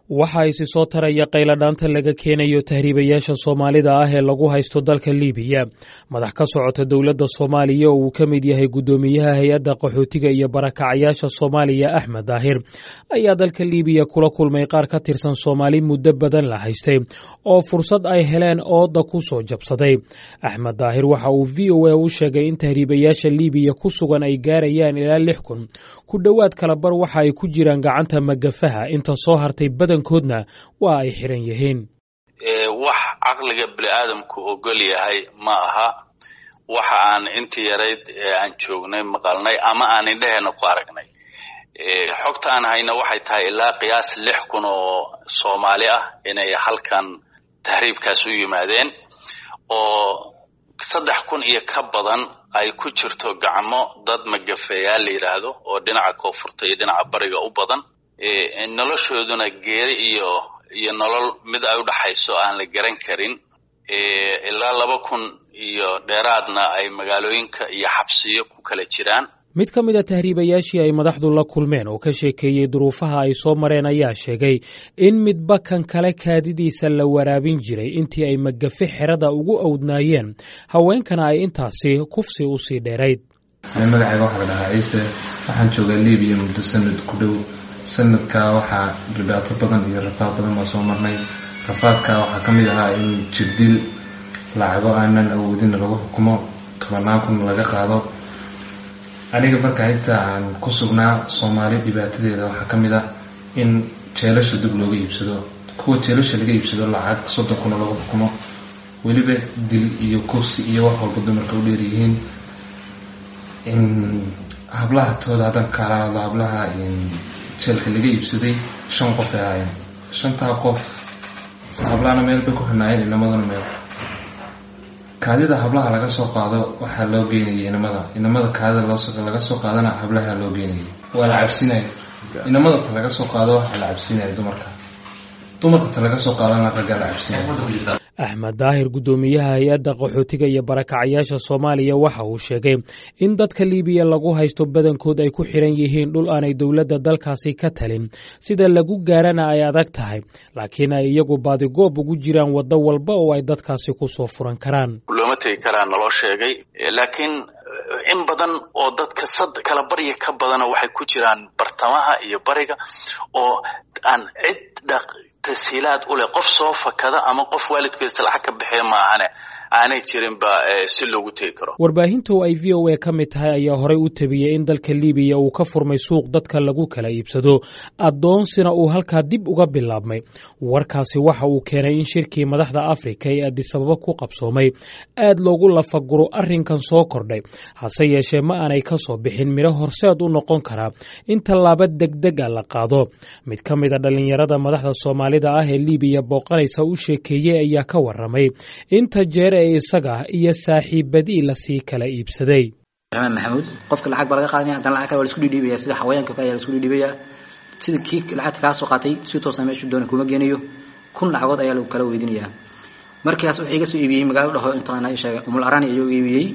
waxaa isi soo taraya qayladhaanta laga keenayo tahriibayaasha soomaalida ah ee lagu haysto dalka liibiya madax ka socota dowladda soomaaliya oo uu ka mid yahay guddoomiyaha hay-adda qaxootiga iyo barakacayaasha soomaaliya axmed daahir ayaa dalka liibiya kula kulmay qaar ka tirsan soomaali muddo badan la haystay oo fursad ay heleen ooda ku soo jabsaday axmed daahir waxa uu v o a u sheegay in tahriibayaasha liibiya ku sugan ay gaarayaan ilaa lix kun ku dhowaad kalabar waxa ay ku jiraan gacanta magafaha inta soo hartay badankoodna waa ay xiran yihiin wax caqliga bini aadamku ogol yahay ma aha waxa aan intii yarayd aan joognay maqalnay ama aan indheheena ku aragnay xogta aan hayna waxay tahay ilaa qiyaas lix kun oo soomaali ah inay halkan tahriibkaas u yimaadeen oo saddex kun iyo ka badan ay ku jirto gacmo dad magafeeyaal la yidhaahdo oo dhinaca koonfurta iyo dhinaca bariga u badan noloshooduna geeri iyo iyo nolol mid ay u dhaxayso aan la garan karin ilaa laba kun iyo dheeraadna ay magaalooyinka iyo xabsiyo ku kala jiraan mid ka mid a tahriibayaashii ay madaxdu la kulmeen oo ka sheekeeyey duruufaha ay soo mareen ayaa sheegay in midba kan kale kaadidiisa la waraabin jiray intii ay magafe xerada ugu awdnaayeen haweenkana ay intaasi kufsi usii dheerayd magacayga waxaa la dhahaa ciise waxaan joogaa libiya muddo sanad ku dhow sanadkaa waxaa dhibaato badan iyo rafaad badan baa soo marnay rafaadkaa waxaa ka mid ahaa in jirdil lacago aanan awoodin lagu xukumo tobanaan kun laga qaado aniga markaa inta aan ku sugnaa soomaali dhibaatadeeda waxaa ka mid ah in jeelasha dib looga iibsado kuwa jeelasha laga iibsado lacag soddon kuna lagu xukumo weliba dil iyo kursi iyo wax walba dumarka u dheeryihiin hablaha tooda haddaan kaala hadlo hablaha jeelka laga iibsaday shan qof ay ahaayeen shantaa qof hablahana meel bay ku xirnaayeen inamaduna meel kaadida hablaha laga soo qaado waxaa loo geynayay inamada inamada kaadida laga soo qaadana hablaha loo geynayay waa la cabsinaya inamada ta laga soo qaado waxaa la cabsinaya dumarka dumarka ta laga soo qaadana raggaa la cabsinaya axmed daahir guddoomiyaha hay-adda qaxootiga iyo barakacayaasha soomaaliya waxa uu sheegay in dadka liibiya lagu haysto badankood ay ku xiran yihiin dhul aanay dowladda dalkaasi ka talin sida lagu gaarana ay adag tahay laakiin ay iyagu baadigoob ugu jiraan waddo walba oo ay dadkaasi ku soo furan karaan looma tegi karaa naloo sheegay laakiin in badan oo dadka sad kala barya ka badana waxay ku jiraan bartamaha iyo bariga oo aan cid tasiilaad u leh qof soo fakada ama qof waalidkiisa lacag ka bixiya ma ahane aanay jirinba si loogu tegi karo warbaahinta oo ay v o a ka mid tahay ayaa horey u tabiyey in dalka liibiya uu ka furmay suuq dadka lagu kala iibsado addoonsina uu halkaa dib uga bilaabmay warkaasi waxa uu keenay in shirkii madaxda afrika ee adisababa ku qabsoomay aad loogu lafaguro arrinkan soo kordhay hase yeeshee ma aanay ka soo bixin midho horseed u noqon karaa in tallaabo degdeg a la qaado mid ka mid a dhallinyarada madaxda soomaalida ah ee liibiya booqanaysa u sheekeeyey ayaa ka waramay inta jeer ee isaga iyo saaxiibadii lasii kala iibsaday raxmaan maxamuud qofka lacag baa laga qaadanaya haddana lacag kale waa la isku dhiidhiibaya sida xawayaanka kale ayaa la isku dhiidhiibaya sida kii lacagta kaa soo qaatay si toosa meeshu doona kuma geenayo kun lacagood ayaa lagu kala weydiinayaa markaas wuxuu iga soo iibiyey magaalo dhaho intaan sheegay umul arani ayuu iibiyey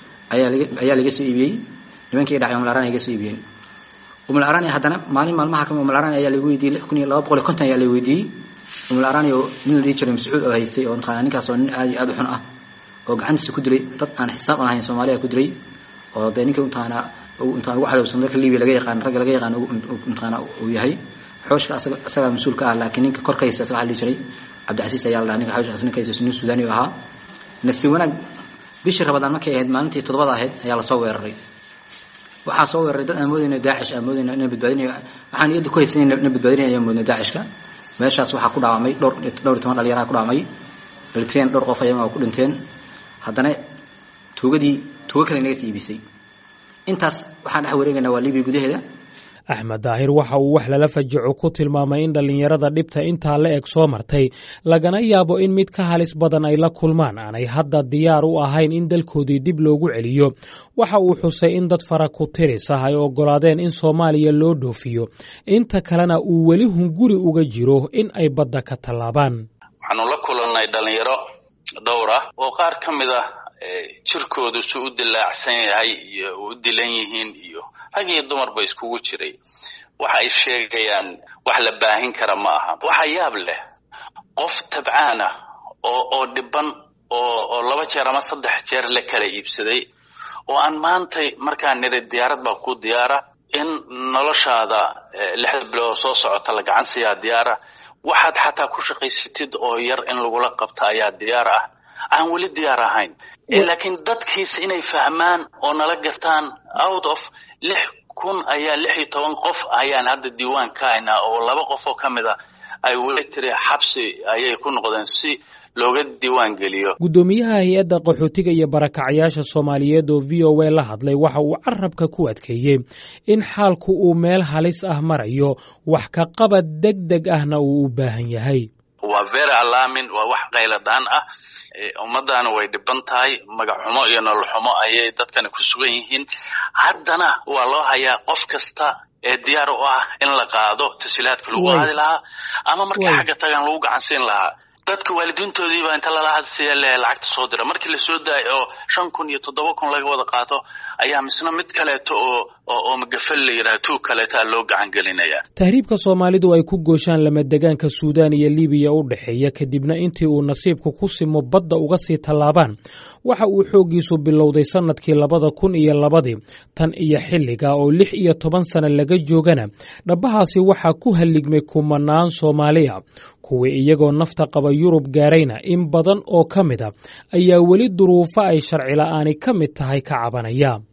ayaa laga soo iibiyey nimankii dhacay umul arani iga soo iibiyeen umul arani haddana maalin maalmaha kamid umul arani ayaa lagu weydiiyey lix kun iyo laba boqol iyo konton ayaa la weydiiyey umul arani oo nin la dhihi jiray mascuud oo haystay oo mataqana ninkaas oo nin aad iyo aad u xun ah oo gacantiisa ku dilay dad aan xisaab aan ahayn soomaaliya ku dilay oo dee ninka mataqana intaan ugu cadowsan dalka libiya laga yaqaan ragga laga yaqaan mataqana uu yahay xooshka asaga asagaa mas-uul ka ah laakiin ninka korkaysa waxa la dhihi jiray cabdicasiis ayaa la dhaha ninka xooshkaas ninkaysa nin suudani oo ahaa nasi wanaag bishii rabadaan markay ahayd maalintii toddobada ahayd ayaa lasoo weeraray waxaa soo weeraray dad aan moodayna daacish aan moodayna ina badbaadinayo waxaan niyadda ku haysan ina badbaadinaya ayaan moodna daacishka meeshaas waxaa ku dhaawamay dhowr dhowr iyo toban dhalinyaraha ku dhaawamay dhalitreen dhowr qof ayaga ku dhinteen haddana tuugadii tuugo kale naga sii iibisay intaas waxaan dhex wareegaynaa waa libiya gudaheeda axmed daahir waxa uu wax lala fajaco ku tilmaamay in dhallinyarada dhibta intaa la eg soo martay lagana yaabo in mid ka halis badan ay la kulmaan aanay hadda diyaar u ahayn in dalkoodii dib loogu celiyo waxa uu xusay in dad fara ku tiris ah ay oggolaadeen in soomaaliya loo dhoofiyo inta kalena uu weli hunguri uga jiro in ay badda ka tallaabaan waxaanu la kulannay dhallinyaro dhowr ah oo qaar ka mid ah jirkoodu su u dilaacsan yahay iyo u dilan yihiin iyo rag iyo dumarba iskugu jiray waxa ay sheegayaan wax la baahin kara ma aha waxa yaab leh qof tabcaan ah oo oo dhiban oo oo laba jeer ama saddex jeer la kala iibsaday oo aan maantay markaan niri diyaarad baa ku diyaara in noloshaada lixda bilood soo socota la gacan siiyaa diyaara waxaad xataa ku shaqaysatid oo yar in lagula qabta ayaa diyaar ah aan weli diyaar ahayn laakiin dadkiis inay fahmaan oo nala gartaan out of lix kun ayaa lix iyo toban qof ayaan hadda diiwaan ka haynaa oo laba qof oo ka mid a ay weli tiri xabsi ayay ku noqdeen si looga diiwaan geliyo guddoomiyaha hay-adda qaxootiga iyo barakacyaasha soomaaliyeed oo v o a la hadlay waxa uu carabka ku adkeeyey in xaalku uu meel halis ah marayo wax ka qabad deg deg ahna uu u baahan yahay waa very alamin waa wax qayladaan ah ummaddaana way dhiban tahay magaxxumo iyo nolol xumo ayay dadkani ku sugan yihiin haddana waa loo hayaa qof kasta ee diyaar u ah in la qaado tashiilaadka lagu qaadi lahaa ama markay xagga tagaan lagu gacansiin lahaa dadka waalidiintoodiibaa inta lala hadsiya le lacagta soo dira markii lasoo daayo oo shan kun iyo toddoba kun laga wada qaato ayaa misna mid kaleeto oo oo magafal la yidhaha tuug kaleetaa loo gacan gelinaya tahriibka soomaalidu ay ku gooshaan lamadegaanka suudaan iyo libiya u dhexeeya kadibna intii uu nasiibku ku simo badda uga sii tallaabaan waxa uu xooggiisu bilowday sannadkii labada kun iyo labadii tan iyo xilliga oo lix iyo toban sano laga joogana dhabbahaasi waxaa ku halligmay kumanaan soomaaliya kuwii iyagoo nafta qaba yurub gaarayna in badan oo ka mid a ayaa weli duruufo ay sharci la'aani ka mid tahay ka cabanaya